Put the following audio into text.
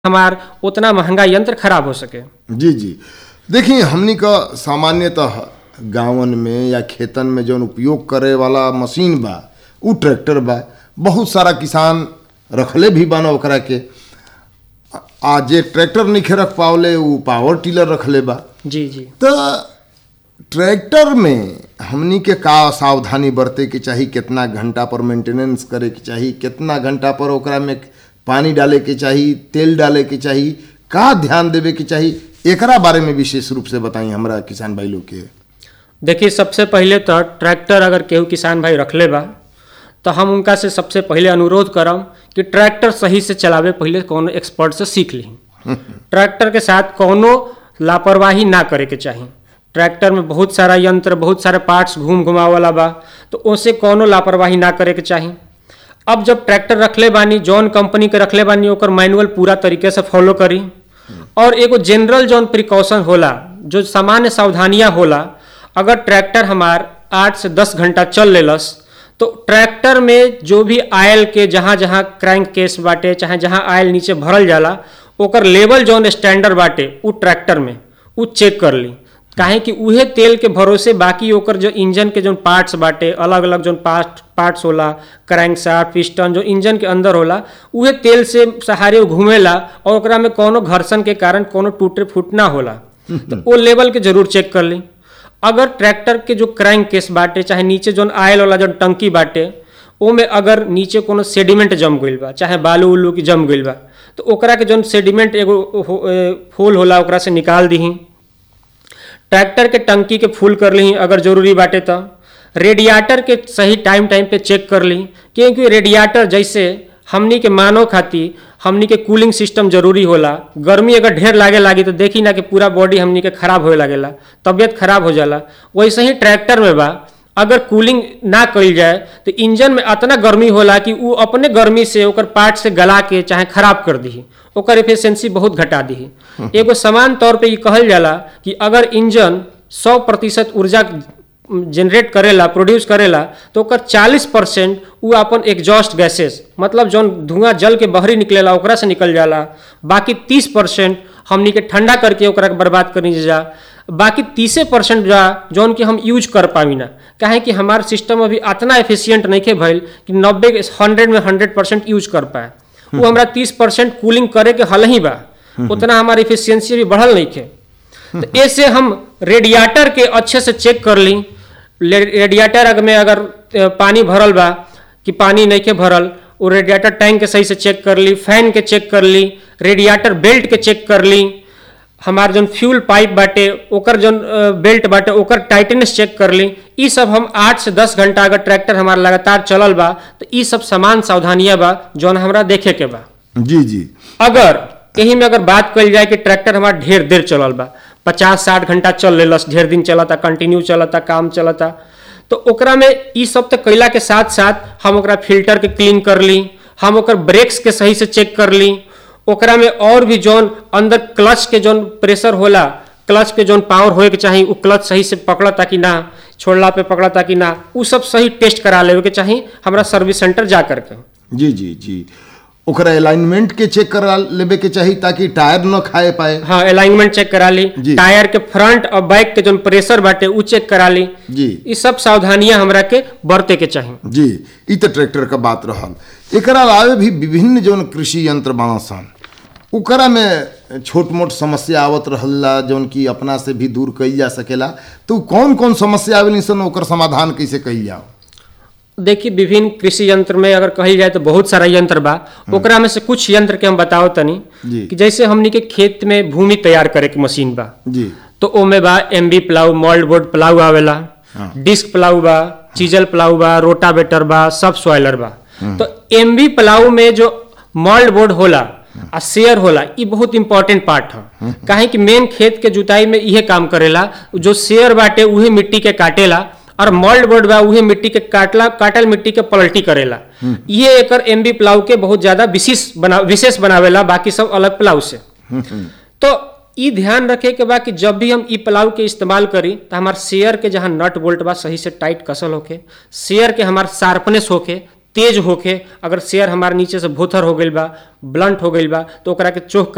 हमार उतना महंगा यंत्र खराब हो सके जी जी देखिए हमनी का सामान्यतः गांवन में या खेतन में जौन उपयोग करे वाला मशीन बा उ ट्रैक्टर बा बहुत सारा किसान रखले भी बा ना ओकरा के आ जे ट्रैक्टर नहीं रख पावले उ पावर टिलर रखले बा जी जी तो ट्रैक्टर में हमनी के का सावधानी बरते के चाही कितना घंटा पर मेंटेनेंस करे के चाही कितना घंटा पर ओकरा में पानी डाले के चाही तेल डाले के चाही का ध्यान देवे के चाही एकरा बारे में विशेष रूप से बताई हमरा किसान भाई लोग के देखिए सबसे पहले तो ट्रैक्टर अगर केहू किसान भाई रखले बा तो हम उनका से सबसे पहले अनुरोध करम कि ट्रैक्टर सही से चलावे पहले कोनो एक्सपर्ट से सीख ली ट्रैक्टर के साथ कोनो लापरवाही ना करे के चाही ट्रैक्टर में बहुत सारा यंत्र बहुत सारे पार्ट्स घूम घुमा वाला बा तो उसे कोनो लापरवाही ना करे के चाही अब जब ट्रैक्टर रखले बानी जौन कंपनी के रखले बानी ओकर मैनुअल पूरा तरीके से फॉलो करी और एगो जनरल जौन प्रिकॉशन होला जो सामान्य सावधानियां होला अगर ट्रैक्टर हमार आठ से दस घंटा चल लेलस तो ट्रैक्टर में जो भी आयल के जहाँ जहाँ क्रैंक केस बाटे चाहे जहाँ आयल नीचे भरल जाला ओकर लेवल जौन स्टैंडर्ड बाटे उ ट्रैक्टर में उ चेक कर ली काहे कि उहे तेल के भरोसे बाकी ओकर जो इंजन के जो पार्ट्स बाटे अलग अलग जो पार्ट पार्ट्स होला क्रैंक शाफ्ट पिस्टन जो इंजन के अंदर होला उहे तेल से सहारे वो घूमेला और ओकरा में कोनो घर्षण के कारण कोनो टूटे फूट ना होला तो वो लेवल के जरूर चेक कर ली अगर ट्रैक्टर के जो क्रैंक केस बाटे चाहे नीचे जो आयल वाला जो टंकी बाटे ओमे अगर नीचे कोनो सेडिमेंट जम गइल बा चाहे बालू उलू की जम गइल बा तो ओकरा के जो सेडिमेंट एगो हो- ए, फूल होला ओकरा से निकाल दीही ट्रैक्टर के टंकी के फुल कर ली अगर जरूरी बाटे तो रेडिएटर के सही टाइम टाइम पे चेक कर ली क्योंकि रेडिएटर जैसे हमनी के मानव खातिर हमनी के कूलिंग सिस्टम जरूरी होला गर्मी अगर ढेर लागे लागी तो देखी ना कि पूरा बॉडी हमनी के खराब होए लागेला तबियत खराब हो जाला वैसे ही ट्रैक्टर में बा अगर कूलिंग ना कइल जाए तो इंजन में इतना गर्मी होला कि उ अपने गर्मी से ओकर पार्ट से गला के चाहे खराब कर दी ओकर एफिशिएंसी बहुत घटा दी एगो समान तौर पे ये कहल जाला कि अगर इंजन 100 प्रतिशत ऊर्जा जनरेट करेला प्रोड्यूस करेला तो ओकर 40 परसेंट उ अपन एग्जॉस्ट गैसेस मतलब जौन धुआं जल के बहरी निकलेला ओकरा से निकल जाला बाकी 30 परसेंट हमनी के ठंडा करके ओकरा के बर्बाद करनी जा बाकी तीसे परसेंट जा जौन कि हम यूज कर पावी ना काहे कि हमार सिस्टम अभी इतना एफिशिएंट नहीं के भइल कि नब्बे हंड्रेड में हंड्रेड परसेंट यूज कर पाए वो हमरा तीस परसेंट कूलिंग करे के हल ही बा उतना हमार एफिशिएंसी भी बढ़ल नहीं के तो ऐसे हम रेडिएटर के अच्छे से चेक कर ली ले- रेडिएटर अगर में अगर अ, पानी भरल बा कि पानी नहीं के भरल वो रेडिएटर टैंक के सही से चेक कर ली फैन के चेक कर ली रेडिएटर बेल्ट के चेक कर ली हमार जौन फ्यूल पाइप बाटे ओकर जौन अ, बेल्ट बाटे ओकर टाइटनेस चेक कर ली ई सब हम आठ से दस घंटा अगर ट्रैक्टर हमार लगातार चलल बा तो ई सब सामान सावधानियां बा जौन हमरा देखे के बा जी जी अगर यही में अगर बात कल जाए कि ट्रैक्टर हमारा ढेर देर चलल बा पचास साठ घंटा चल लेलस ढेर दिन चलता कंटिन्यू चलता काम चलता तो ओकरा में ई सब तो कैला के साथ साथ हम ओकरा फिल्टर के क्लीन कर ली हम ओकर ब्रेक्स के सही से चेक कर ली ओकरा में और भी जौन अंदर क्लच के जौन प्रेशर होला क्लच के जौन पावर होए के चाही उ क्लच सही से पकड़ता कि ना छोड़ला पे पकड़ता कि ना उ सब सही टेस्ट करा लेवे के चाही हमरा सर्विस सेंटर जा करके जी जी जी ओकरा अलाइनमेंट के चेक करा लेवे के चाही ताकि टायर न खाए पाए हाँ अलाइनमेंट चेक करा ली जी। टायर के फ्रंट और बैक के जो प्रेशर बाटे उ चेक करा ली जी ये सब सावधानियां हमरा के बरते के चाही जी ई तो ट्रैक्टर का बात रहल एकरा अलावे भी विभिन्न जौन कृषि यंत्र बना सन ओकरा में छोट मोट समस्या आवत रहला जौन की अपना से भी दूर कईल जा सकेला तो कौन कौन समस्या आवेली सन ओकर समाधान कैसे कईल जाओ देखिए विभिन्न कृषि यंत्र में अगर कही जाए तो बहुत सारा यंत्र बा ओकरा में से कुछ यंत्र के हम बताओ तनी जी। कि जैसे हमनी के खेत में भूमि तैयार करे के मशीन बा जी तो ओमे बा MB plough mould board plough आवेला हाँ। डिस्क प्लाऊ बा चीजल प्लाऊ बा रोटावेटर बा सब सॉइलर बा तो एमबी प्लाऊ में जो मोल्ड बोर्ड होला आ शेयर होला ई बहुत इंपॉर्टेंट पार्ट है काहे कि मेन खेत के जुताई में इहे काम करेला जो शेयर बाटे उहे मिट्टी के काटेला और मोल्ड बोर्ड बा उहे मिट्टी के काटला काटल मिट्टी के पलटी करेला ये एकर एमबी प्लाऊ के बहुत ज्यादा विशेष बना विशेष बनावेला बाकी सब अलग प्लाऊ से तो ई ध्यान रखे के बा कि जब भी हम ई प्लाऊ के इस्तेमाल करी तो हमार शेयर के जहाँ नट बोल्ट बा सही से टाइट कसल होके शेयर के हमार शार्पनेस होके तेज होके अगर शेयर हमार नीचे से भोथर हो गइल बा ब्लंट हो गइल बा तो ओकरा के चोख